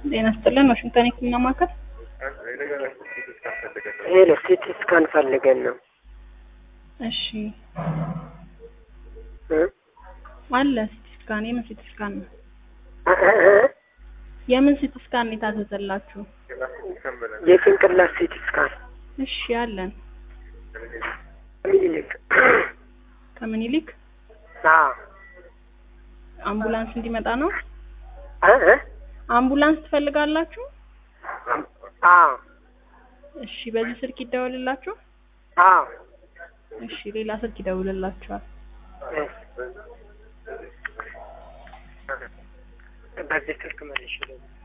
ጤና ይስጥልን። ዋሽንግተን የህክምና ማዕከል። ሄሎ ሲቲ ስካን ፈልገን ነው እሺ እ? አለ ሲቲ ስካን። የምን ሲቲ ስካን ነው? እ እ እ? የምን ሲቲ ስካን ነው የታዘዘላችሁ? የጭንቅላት ሲቲ ስካን እሺ አለን። ሚኒሊክ ከምኒልክ አዎ አምቡላንስ እንዲመጣ ነው። እ እ? አምቡላንስ ትፈልጋላችሁ? አዎ እሺ በዚህ ስልክ ይደወልላችሁ። አዎ እሺ ሌላ ስልክ ይደውልላችኋል። በዚህ ስልክ መልሽ